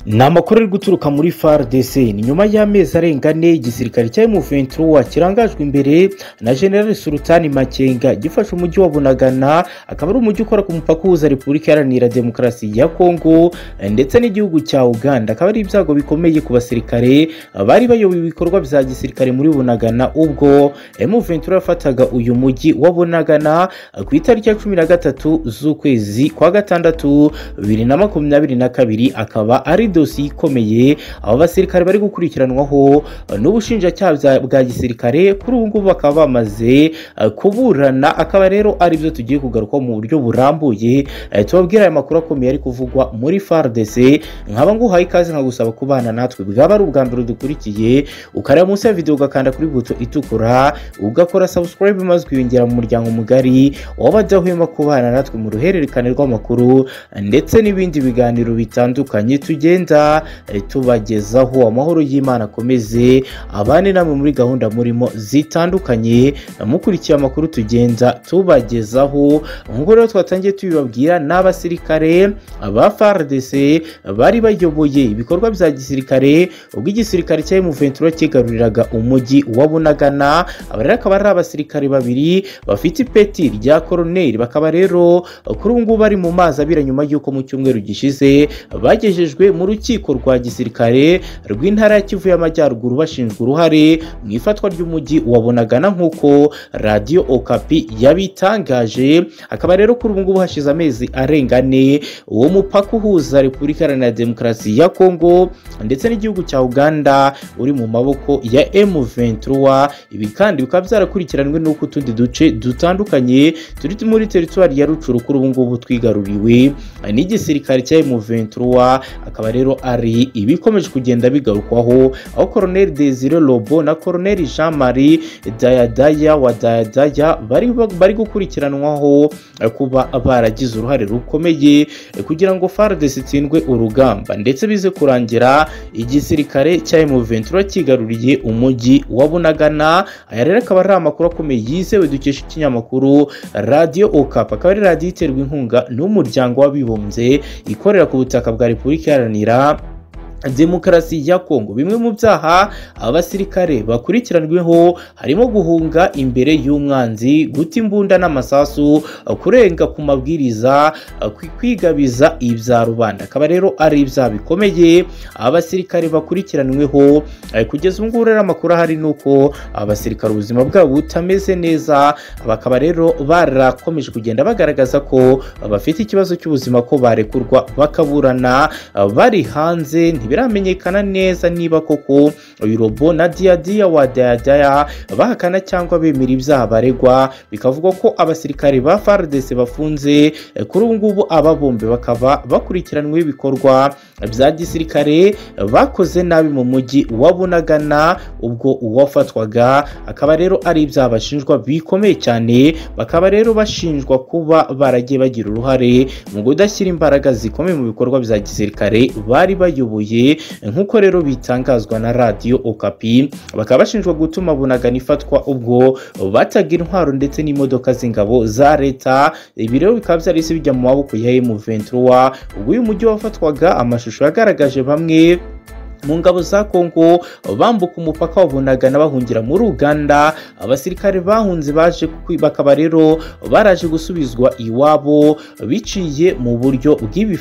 ni amakuru ari guturuka muri fardc ni nyuma y'amezi arenga ane igisirikare cya M23 kirangajwe imbere na general sultani makenga gifashe umujyi wa bunagana akaba ari umujyi ukora ku mupaka uhuza repubulika iharanira demokarasi ya kongo ndetse n'igihugu cya uganda akaba ari ibyago bikomeye ku basirikare bari bayoboye ibikorwa bya gisirikare muri bunagana ubwo M23 yafataga uyu mujyi wa bunagana ku itariki ya cumi na gatatu z'ukwezi kwa gatandatu bibiri na makumyabiri na kabiri akaba ari dosiye ikomeye abo basirikare bari gukurikiranwaho n'ubushinjacyaha bwa gisirikare kuri ubu ngubu bakaba bamaze kuburana akaba rero ari byo tugiye kugarukaho mu buryo burambuye tubabwira aya makuru akomeye ari kuvugwa muri fardc nkaba nguhaye ikaze nkagusaba kubana natwe bwaba ari ubwa mbere dukurikiye ukareba munsi ya videwo ugakanda kuri buto itukura ugakora subscribe maze ukiyongera mu muryango mugari w'abadahwema kubana natwe mu ruhererekane rw'amakuru ndetse n'ibindi biganiro bitandukanye tugenda eh, tubagezaho amahoro y'imana akomeze abane namwe muri gahunda murimo zitandukanye mukurikiye amakuru tugenda tubagezaho nk'uko rero twatangiye tubibabwira n'abasirikare ba FARDC bari bayoboye ibikorwa bya gisirikare ubwo igisirikare cya M23 cyigaruriraga umujyi wa Bunagana aba rero akaba ari abasirikare babiri bafite ipeti rya koroneri bakaba rero kuri ubu ngubu bari mu mazi abira nyuma y'uko mu cyumweru gishize bagejejwe mu rukiko rwa gisirikare rw'intara ya Kivu y'Amajyaruguru bashinjwa uruhare mu ifatwa ry'umujyi wa Bunagana nk'uko radiyo Okapi yabitangaje akaba rero kuri ubu ngubu hashize amezi arenga ane uwo mupaka uhuza Repubulika Iharanira Demokarasi ya Kongo ndetse n'igihugu cya Uganda uri mu maboko ya M23 ibi kandi bikaba byarakurikiranwe n'uko utundi duce dutandukanye turi muri teritwari ya Rucuru kuri ubu ngubu twigaruriwe n'igisirikare cya M23 akaba rero ari ibikomeje kugenda bigarukwaho aho Colonel Desire Lobo na Colonel Jean Marie Dayadaya wa Dayadaya bari bari gukurikiranwaho kuba baragize uruhare rukomeye kugira ngo FARDC itsindwe urugamba ndetse bize kurangira igisirikare cya M23 cyigaruriye umujyi wa Bunagana aya rero akaba ari amakuru akomeye yizewe dukesha ikinyamakuru Radio Okapi akaba ari radiyo iterwa inkunga n'umuryango w'abibumbye ikorera ku butaka bwa Repubulika Iharanira demokarasi ya kongo bimwe mu byaha abasirikare bakurikiranweho harimo guhunga imbere y'umwanzi guta imbunda n'amasasu kurenga ku mabwiriza kwigabiza ibya rubanda akaba rero ari ibyaha bikomeye abasirikare bakurikiranweho kugeza ubu ngubu rero amakuru ahari ni uko abasirikare ubuzima bwabo butameze neza bakaba rero barakomeje kugenda bagaragaza ko bafite ikibazo cy'ubuzima ko barekurwa bakaburana bari hanze ntibiramenyekana neza niba koko uyu robo na diyadiya wa dayadaya bahakana cyangwa bemera ibyaha baregwa bikavugwa ko abasirikare ba fardc bafunze kuri ubu ngubu aba bombi bakaba bakurikiranweho ibikorwa bya gisirikare bakoze nabi mu mujyi wa bunagana ubwo uwafatwaga akaba rero ari ibyaha bashinjwa bikomeye cyane bakaba rero bashinjwa kuba baragiye bagira uruhare mu kudashyira imbaraga zikomeye mu bikorwa bya gisirikare bari bayoboye nk'uko rero bitangazwa na radiyo okapi bakaba bashinjwa gutuma bunagana ifatwa ubwo bataga intwaro ndetse n'imodoka z'ingabo za leta ibi rero bikaba byarahise bijya mu maboko ya M23 ubwo uyu mujyi wafatwaga amashusho yagaragaje bamwe mu ngabo za kongo bambuka umupaka wa bunagana bahungira muri uganda abasirikare bahunze baje bakaba rero baraje gusubizwa iwabo biciye mu buryo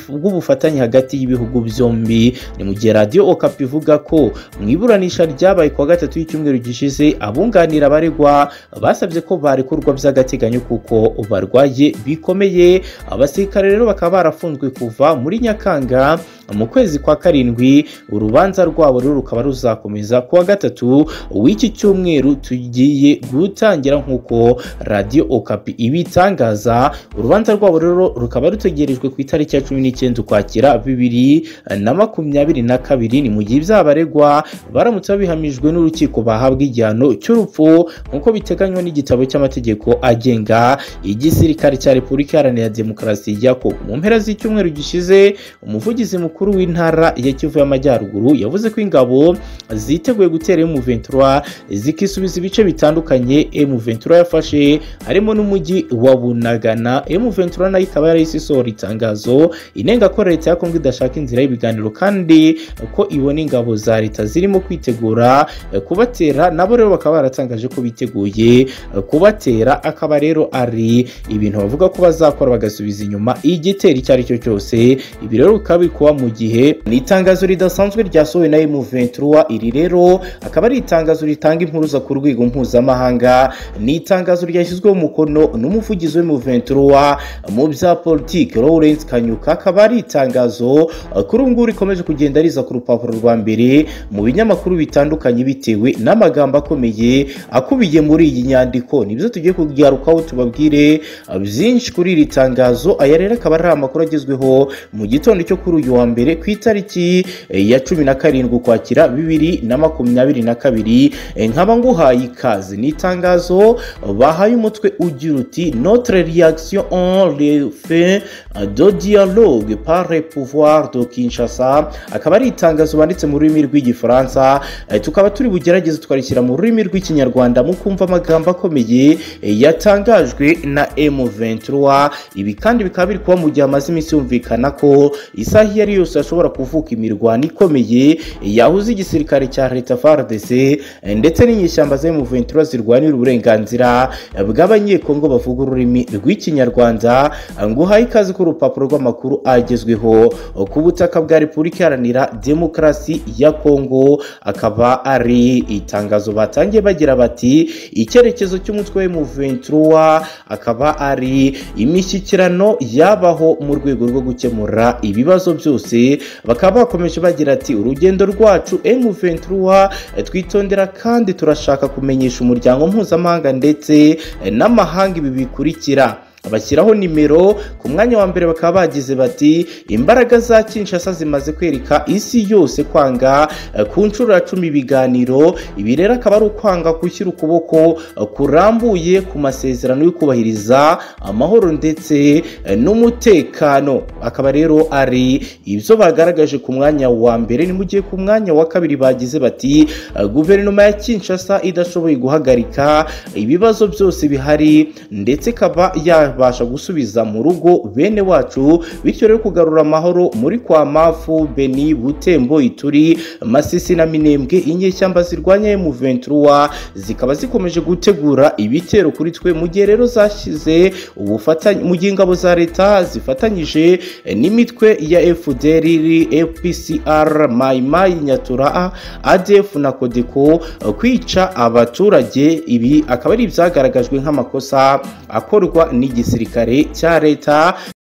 bw'ubufatanye hagati y'ibihugu byombi ni mu gihe radiyo okapi ivuga ko mu iburanisha ryabaye kuwa gatatu y'icyumweru gishize abunganira abaregwa basabye ko barekurwa by'agateganyo kuko barwaye bikomeye abasirikare rero bakaba barafunzwe kuva muri nyakanga mu kwezi kwa karindwi urubanza rwabo rero rukaba ruzakomeza kuwa gatatu w'iki cyumweru tugiye gutangira nk'uko radiyo okapi ibitangaza urubanza rwabo rero rukaba rutegerejwe ku itariki ya cumi n'icyenda ukwakira bibiri na makumyabiri na kabiri ni mu gihe ibyaha baregwa baramutse babihamijwe n'urukiko bahabwa igihano cy'urupfu nk'uko biteganywa n'igitabo cy'amategeko agenga igisirikare cya repubulika iharanira demokarasi ya kongo mu mpera z'icyumweru gishize umuvugizi mukuru w'intara ya kivu y'amajyaruguru yavuze ko ingabo ziteguye gutera M23 zikisubiza ibice bitandukanye M23 yafashe harimo n'umujyi wa Bunagana M23 nayo ikaba yarahise isohora itangazo inenga ko leta ya Kongo idashaka inzira y'ibiganiro kandi ko ibona ingabo za leta zirimo kwitegura kubatera nabo rero bakaba baratangaje ko biteguye kubatera akaba rero ari ibintu bavuga ko bazakora bagasubiza inyuma igitero icyo ari cyo cyose ibi rero bikaba bikuba mu gihe ni itangazo ridasanzwe ryasohowe na M23 iri rero akaba ari itangazo ritanga impuruza ku rwego mpuzamahanga ni itangazo ryashyizweho umukono n'umuvugizi w'M23 mu bya politiki Lawrence Kanyuka akaba ari itangazo kuri ubu ngubu rikomeje kugenda riza ku rupapuro rwa mbere mu binyamakuru bitandukanye bitewe n'amagambo akomeye akubiye muri iyi nyandiko nibyo tugiye kugarukaho tubabwire byinshi kuri iri tangazo aya rero akaba ari amakuru agezweho mu gitondo cyo kuri uyu wa mbere ku itariki ya cumi na karindwi ukwakira bibiri na makumyabiri na kabiri nkaba nguhaye ikaze ni itangazo bahaye umutwe ugira uti notre reaction en le fait de dialogue par le pouvoir de Kinshasa akaba ari itangazo banditse mu rurimi rw'igifaransa tukaba turi bugerageze tukarishyira mu rurimi rw'ikinyarwanda mukumva amagambo akomeye yatangajwe na M23 ibi kandi bikaba biri kuba mu gihe amaze iminsi yumvikana ko isaha iyo ari yose hashobora kuvuka imirwano ikomeye yahuze igisirikare cya leta FARDC ndetse n'inyishyamba za M23 zirwanira uburenganzira bw'abanyekongo bavuga ururimi rw'ikinyarwanda nguhaye ikaze ku rupapuro rw'amakuru agezweho ku butaka bwa Repubulika Iharanira Demokarasi ya Kongo akaba ari itangazo batangiye bagira bati icyerekezo cy'umutwe wa M23 akaba ari imishyikirano yabaho mu rwego rwo gukemura ibibazo byose bakaba bakomeje bagira ati urugendo rwacu M23 twitondera kandi turashaka kumenyesha umuryango mpuzamahanga ndetse n'amahanga ibi bikurikira bashyiraho nimero ku mwanya wa mbere bakaba bagize bati imbaraga za Kinshasa zimaze kwereka isi yose kwanga ku nshuro ya cumi ibiganiro ibi rero akaba ari ukwanga gushyira ukuboko kurambuye ku masezerano yo kubahiriza amahoro ndetse n'umutekano akaba rero ari ibyo bagaragaje ku mwanya wa mbere ni mu gihe ku mwanya wa kabiri bagize bati guverinoma ya Kinshasa idashoboye guhagarika ibibazo byose bihari ndetse ikaba ya babasha gusubiza mu rugo bene wacu bityo rero kugarura amahoro muri kwa mafu beni butembo ituri masisi na minembwe inyeshyamba zirwanya M23 zikaba zikomeje gutegura ibitero kuri twe mu gihe rero zashyize ubufatanye mu gihe ingabo za leta zifatanyije n'imitwe ya FDR FPCR Maimai Nyatura ADF na Kodeko kwica abaturage ibi akaba ari ibyagaragajwe nk'amakosa akorwa n'igisirikare cya leta